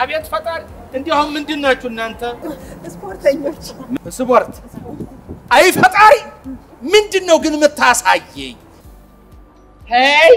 አቤት ፈጣሪ! እንዲያውም ምንድን ናችሁ እናንተ? ስፖርተኞች ስፖርት። አይ ፈጣሪ! ምንድን ነው ግን የምታሳየኝ? ሄይ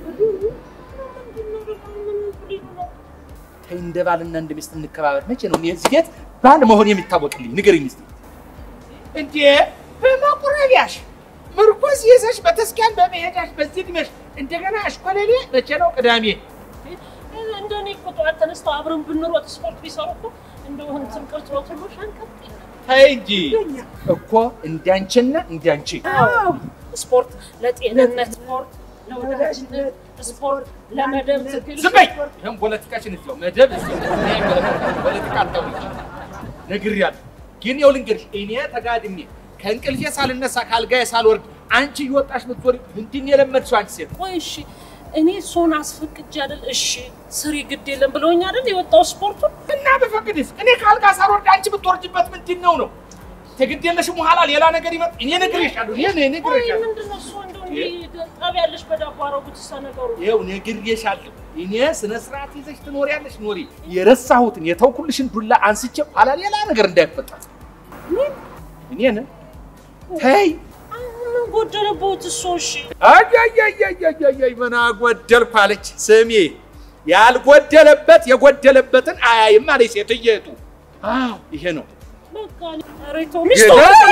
ተይ፣ እንደ ባልና እንደ ሚስት እንከባበር። መቼ ነው እኔ የዚህ ቤት ባል መሆን የሚታወቅልኝ? ንገረኝ እስኪ። እንዴ በመቁረቢያሽ ምርኩዝ ይዘሽ በተስኪያን በመሄዳሽ በዚህ ዕድሜሽ እንደገና አሽኮለሌ መቼ ነው? ቅዳሜ እንደኔ እኮ ጠዋት ተነስተው አብረን ብንሮጥ ስፖርት ቢሰሩ እኮ እንደው እንትን ቅርጽ ሁሉ ሸንቀጥ ተይ እንጂ እኮ እንዳንቺና እንዳንቺ ስፖርት ለጤንነት፣ ስፖርት ለወዳጅነት፣ ስፖርት ለመደብ ትግል ዝም በይ። ይህም ፖለቲካችን እዚያው መደብ እዚያው እኔ አይመለከተኝም። ፖለቲካ አታውሪ ነግሬያለሁ። ግን ይኸው ልንገርሽ እኔ ተጋድሜ ከእንቅልፌ ሳልነሳ ካልጋዬ ሳልወርድ አንቺ እየወጣሽ ምትዞሪ ምንድን ነው የለመድሽው አንቺ ሴት? ቆይ እሺ እኔ እሱን አስፈቅጄ አይደል? እሺ ስሪ ግድ የለም ብለውኝ አይደል የወጣው ስፖርቱን እና በፈቅድስ እኔ ካልጋ ሳልወርድ አንቺ ብትወርጅበት ምንድን ነው ነው? ተግድ የለሽም በኋላ ሌላ ነገር ይመጣ። እኔ ነግሬሻለሁ። እኔ እኔ ቆይ ነግሬሻለሁ። ምንድን ነው እሱ እንደው እንዲህ ጠብ ያለሽ በዳቦ አረጉት እሳ ነገሩ ይኸው ነግሬሻለሁ። እኔ ስነ ስርዓት ይዘሽ ትኖሪያለሽ። ኖሪ የረሳሁትን የተውኩልሽን ዱላ አንስቼ ኋላ ሌላ ነገር እንዳይፈጠር እኔን ተይ ምን ጎደለበት እሱ? እሺ አያያያያያያይ ምን አጎደልኩ አለች። ስሚ ያልጎደለበት የጎደለበትን አያይም አለች ሴትየቱ። አዎ ይሄ ነው በቃ ሬቶ ሚስቶ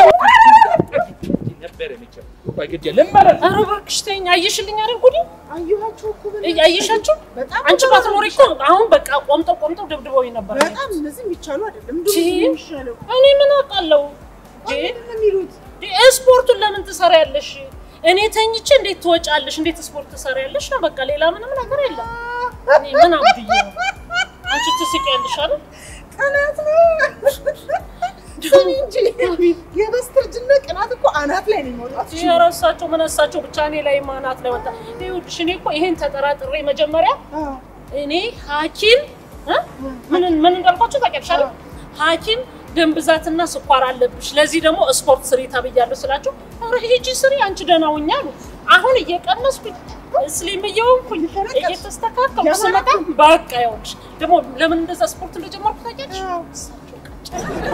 ነበረ መቼም። ቆይ ግድ የለም ማለት ነው። ኧረ እባክሽ ተይኝ። አየሽልኝ አይደል ጉዴ አየኋቸው እኮ ምን እይ- አየሻቸው? በጣም አንቺ ባትኖሪ እኮ አሁን በቃ ቆምጠው ቆምጠው ደብድበውኝ ነበር። በጣም እነዚህ የሚቻሉ አይደለም። ቺ። እንደውም የሚሻለው እኔ ምን አውቃለሁ? እንዴ ምንድን ነው የሚሉት? እንዴ ስፖርቱን ለምን ትሰሪያለሽ? እኔ ተኝቼ እንዴት ትወጫለሽ? እንዴት ስፖርት ትሰሪያለሽ ነው በቃ። ሌላ ምንም ነገር የለም። እኔ ምን አብድዬ ነው? አንቺ ትስቂያለሽ አይደል? ቅናት ነው። ስሚ እንጂ የበስተርጅና ቅናት እኮ አናት ላይ ነው የሚወጣው። የረሳቸው ምን እሳቸው ብቻ እኔ ላይ ማናት ላይ ወጣ። ይኸውልሽ እኔ እኮ ይሄን ተጠራጥሬ መጀመሪያ አዎ። እኔ ሐኪም እ? ምን ምን እንዳልኳቸው ታውቂያለሽ አይደል? ሐኪም ደም ብዛትና ስኳር አለብሽ፣ ለዚህ ደግሞ ስፖርት ስሪ ተብያለሁ ስላቸው፣ ኧረ ሂጂ ስሪ አንቺ ደህና ሁኚ አሉ። አሁን እየቀነስኩኝ ስሊም እየሆንኩኝ እየተስተካከልኩ ስመጣ በቃ ይኸውልሽ ደግሞ ለምን እንደዛ ስፖርት እንደጀመርኩ ታውቂያለሽ? አዎ። እሳቸው ቀጭ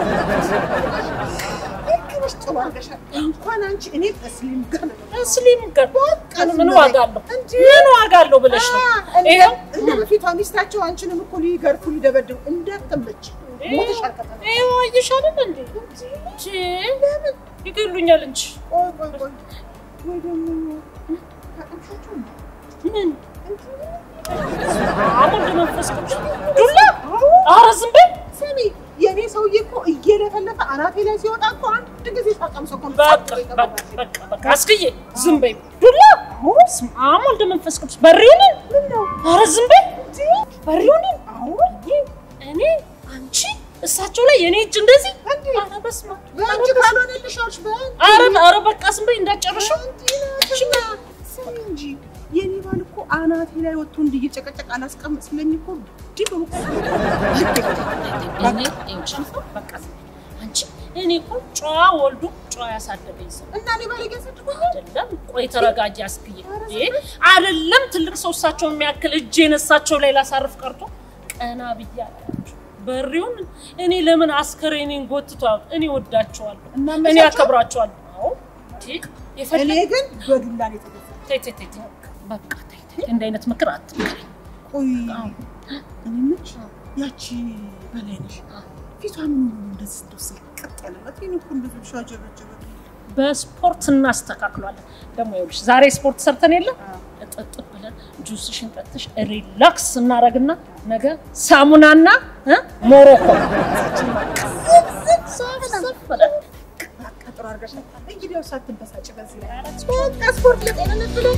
ልክ ነሽ፣ ጥሩ አድርገሻል። እንኳን አንቺ እኔ በስሊም ጋር ነው ስሊም ጋር ምን- ምን ዋጋ አለው? እንጂ ምን ዋጋ አለው ብለሽ ነው ይኸው እንደ በፊቷ ሚስታቸው አንቺንም እኮ ሊገርፉ ሊደበድቡ እንዳትመች ሞተሻል ከተማ ይኸው አየሽ አይደል እንዴ? እንጂ ይገሉኛል እንጂ ቆይ ቆይ ቆይ ወይ ደግሞ ታጠምሻቸው ነው ምን አሁን መንፈስ ቅዱስ ዱላ ኧረ ዝም በይ ስሚ የእኔ ሰውዬ እኮ እየለፈለፈ አናቴ ላይ ሲወጣ እኮ አንድ ጊዜ ሳቀምሰው እኮ ነው በቃ ጸጥ ብሎ በቃ የቀረበው። በቃ በቃ አስክዬ ዝም በይ ዱላ ስም አሁን ወልደ መንፈስ ቅዱስ በሪውን ኧረ ዝም በይ በሪውን እኔ አንቺ እሳቸው ላይ የኔ እጅ እንደዚህ ኧረ በስመ አብ በአንቺ ካልሆነልሽ አልሽ በአንቺ ኧረ ኧረ በቃ ዝም በይ እንዳትጨርሽው ሽማ ስሚ እንጂ የኔ ባል እኮ አናቴ ላይ ወጥቶ እንዲህ እየጨቀጨቀ አላስቀምጥ ስለኝ እኮ እንዲህ ብሎ እኔ ይኸውልሽ በቃ ዝም በይ አንቺ እኔ እኮ ጨዋ ወልዶ ጨዋ ያሳደገኝ ሰው እና እኔ ባል ያሳድጉኝ አይደለም ቆይ ተረጋጊ አስክዬ እንዴ አይደለም ትልቅ ሰው እሳቸውን የሚያክል እጄን እሳቸው ላይ ላሳርፍ ቀርቶ ቀና ብዬ አላያቸው በሪውን እኔ ለምን አስከሬኔን ጎትቷል እኔ ወዳቸዋለሁ እና እኔ መሳቸው? አከብራቸዋለሁ አዎ እንዴ እኔ የፈለግ ግን በዱላ ነው የተገዛ ተይ ተይ ተይ ተይ በቃ ተይ ተይ እንደ አይነት ምክር አትምከሪ ቆይ አዎ። እኔ ምች ያቺ በላይ ነሽ ፊቷ ምን ሆኖ እንደዚህ እንደው ስልቅጥ ያለበት ይሄን እኮ እንደዚህ ሻጀበጀበ በስፖርት እናስተካክሏለን ደግሞ ይኸውልሽ ዛሬ ስፖርት ሰርተን የለ እጥጥ ብለን ጁስሽን ጠጥሽ ሪላክስ እናረግና ነገ ሳሙናና እ ሞሮኮ ሰፍ ብለን ቀጥሮ አድርገሻል። እንግዲህ ያው ሳትበሳጭ በዚህ ላይ በቃ ስፖርት ለጤንነት ብሎ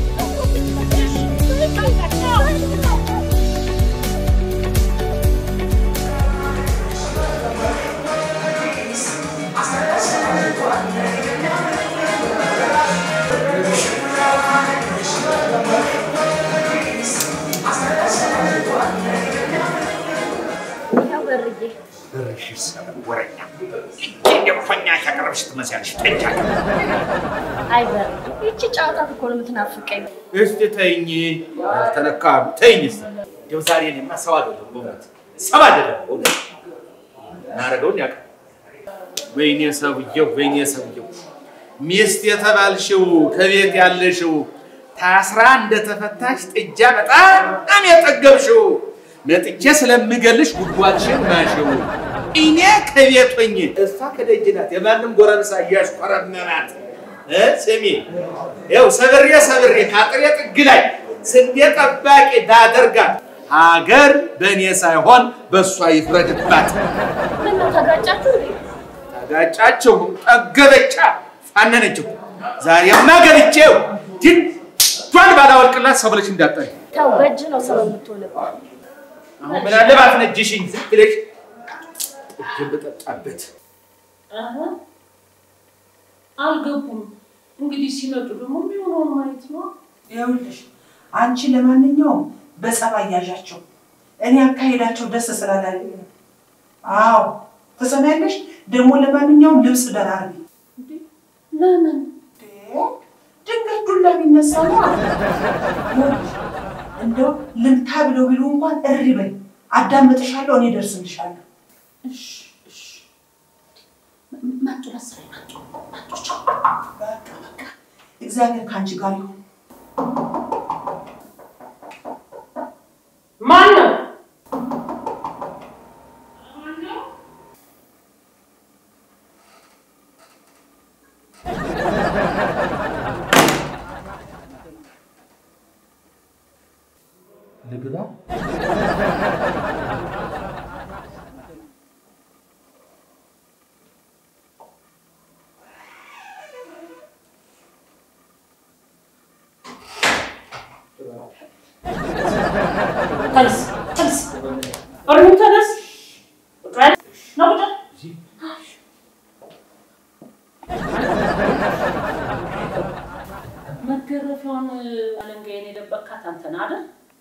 ያው በርዬ ብርሽ ይሰበን ወረኛ የኮኛ ያቀረብሽ ትመስያለሽ። ጠጃ አይ በርዬ ይቺ ጨዋታ እኮ ነው የምትናፍቀኝ። እስቲ ተይኝ፣ ተነካ ተይኝ። እስቲ እንደው ዛሬ እኔማ ሰው አይደለሁም በእውነት ሰብ አይደለም። እናደርገውን ያውቃል። ወይኔ ሰውየው፣ ወይኔ ሰውየው፣ ሚስት የተባልሽው ከቤት ያለሽው ታስራ እንደተፈታሽ ጥጃ በጣም የጠገብሽው መጥቼ ስለምገልሽ ጉድጓድሽን ማሽው እኔ ከቤት ሆኜ እሷ ከደጅ ናት። የማንም ጎረምሳ እያሽኮረመማት እ ስሚ ይኸው ሰብሬ ሰብሬ ከአጥሬ ጥግ ላይ ስንዴ ጠባቂ ባደርጋት ሀገር በእኔ ሳይሆን በእሷ ይፍረድባት። ምነው ተጋጫችሁ እንዴ? ተጋጫችሁ፣ ጠገበቻ፣ ፋነነችው። ዛሬማ ገብቼው ድንዷን ባላወልቅላት ሰው ብለሽ እንዳጠሪ ተው፣ በእጅ ነው ሰበብ የምትሆንበት። አሁን ምን አለ ባትነጅሽኝ ዝም ብለሽ እጅን በጠጣበት አሀ፣ አልገቡም። እንግዲህ ሲመጡ ደግሞ የሚሆነውን ማየት ነው። ይኸውልሽ አንቺ ለማንኛውም በጸባይ ያዣቸው። እኔ አካሄዳቸው ደስ ስላላለኝ ነው። አዎ ትሰሚያለሽ። ደግሞ ለማንኛውም ልብስ ደራርቢ። ለምን ድንገት ዱላ ቢነሳ ነው። ይኸውልሽ እንደው ልምታ ብለው ቢሉ እንኳን እሪ በይ፣ አዳምጥሻለሁ፣ እኔ ደርስልሻለሁ። እሺ፣ እሺ። መጡ መሰለኝ፣ መጡ መጡ። ቻው። በቃ በቃ እግዚአብሔር ከአንቺ ጋር ይሁን። ማን ነው? ልግባ ተነስ፣ ተነስ፣ እርሙ ተነስ። ቁጭ በል። ነው ቁጭ በል። መገረፊያውን አለንጋዬን የደበቅካት አንተ ነህ አይደል?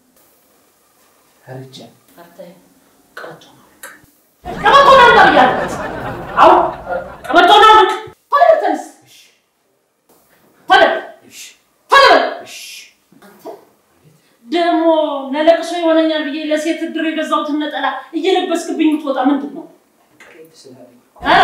ርጫ አርተህ ቀበቶውን አውልቅ። ቀበቶውን አውልቅ ብያለሁ። አዎ ቀበቶውን አውልቅ። ቶሎ በል ተነስ። ቶሎ በል፣ ቶሎ በል። አንተ ደግሞ ለለቅሶ ይሆነኛል ብዬ ለሴት እድር የገዛሁትን ነጠላ እየለበስክብኝ የምትወጣ ምንድን ነው? እ?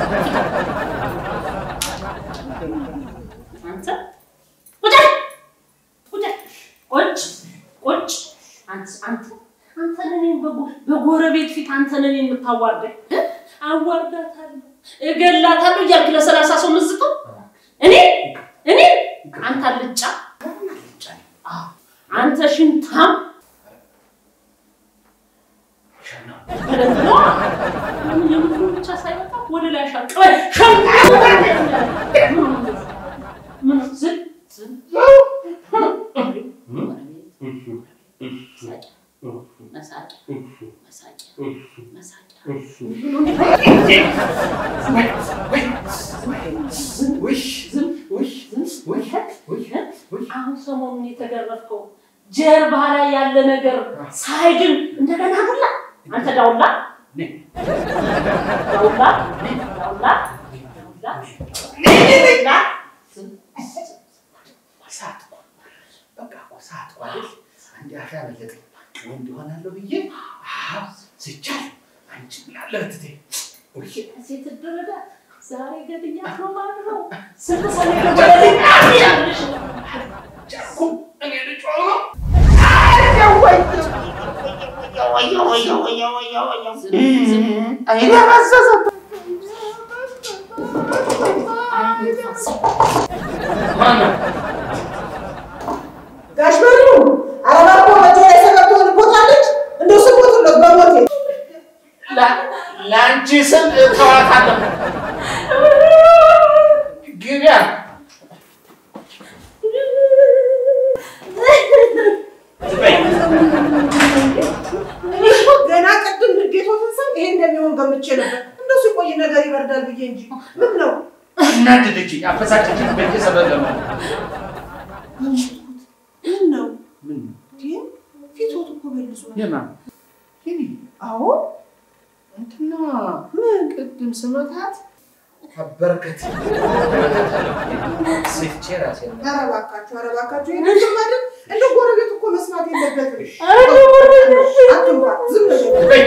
አንተ ቁጭ በል፣ ቁጭ በል። ቁጭ ቁጭ አንተ አንተ አንተ እኔን በጎ- በጎረቤት ፊት አንተ ነን የምታዋርደኝ እ? አዋርዳታለሁ እገላታለሁ እያልክ ለሰላሳ ሰው ምዝቀው እኔ እኔ አንተ አልጫ አዎ፣ አንተ ሽንታም በደንብ ነዋ። ምን የምድሩ ብቻ ሳይበቃ ወደ ላይ አሻቅበ ምን ዝም ዝም መሳቂያ መሳቂያ መሳቂያ አሁን ሰሞኑን የተገረፍከው ጀርባ ላይ ያለ ነገር ሳይድን እንደገና ዱላ አንተ ዳውላ ዳውላ ዳውላ ዳውላ ዳውላ በቃ እኮ ሰዓት እኮ አይደል? አንድ አሻ በለጠኝ ወንድ እሆናለሁ ብዬ አዎ ስቻለሁ። አንቺ ብላለህ እህቴ። ውይ ሴት ድረዳ ዛሬ ገድያት ነው ማለት ነው። ስንት ሰው ገደልኝ ያለሽ ጨርቁ እኔ ልጮህ ነው። ጋሽ በሉ አረባ እኮ በእጇ ላይ ሰበብ ትሆንቦታለች። እንደው ስሞትለት በሞቴ ላ- ለአንቺ ስም እተዋታለሁ። ግቢያ እኔ እኮ ገና ቅድም ንዴቶትን ሰው ይሄ እንደሚሆን ገምቼ ነበር። እንደው ሲቆይ ነገር ይበርዳል ብዬ እንጂ ምን ነው እናደደችኝ፣ አበሳጨችኝ። በእጄ ሰበብ ለማለት ምን ነው ምን ይህ ፊቶት እኮ መልሶ የማ ይሄ አዎ እንትና ምን ቅድም ስመታት አበረከት ስቼ ራሴ ኧረ እባካችሁ ኧረ እባካችሁ ይሄንን አይደል እንደ ጎረቤት እኮ መስማት መስማት የለበትም። ኧረ ወረደ። አትንኳ፣ ዝም በል። በይ።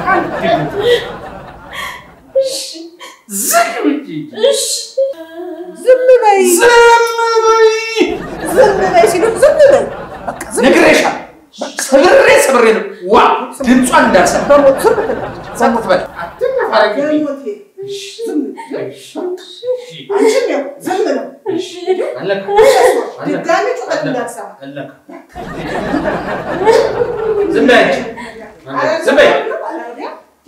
ዝም ብዬ እሺ ዝም በይ፣ ዝም በይ። ዝም በይ ሲሉ ዝም በይ። በቃ ዝም በይ። ነግሬሻለሁ። ሰብሬ ሰብሬ ነው ዋ ድምጿን እንዳልሰማ በሞት ዝም በል። ጸጥ በል። አትነፋረቂብኝ። በሞቴ ዝም በል። አንቺም ያው ዝም ነው። አለካ ድጋሚ ጩኸት እንዳትሰማ። አለካ ዝም በይ አንቺ። ዝም በይ። አለካ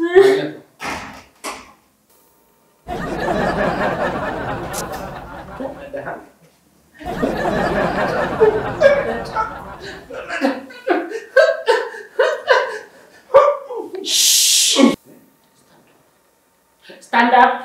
ስታንድ አፕ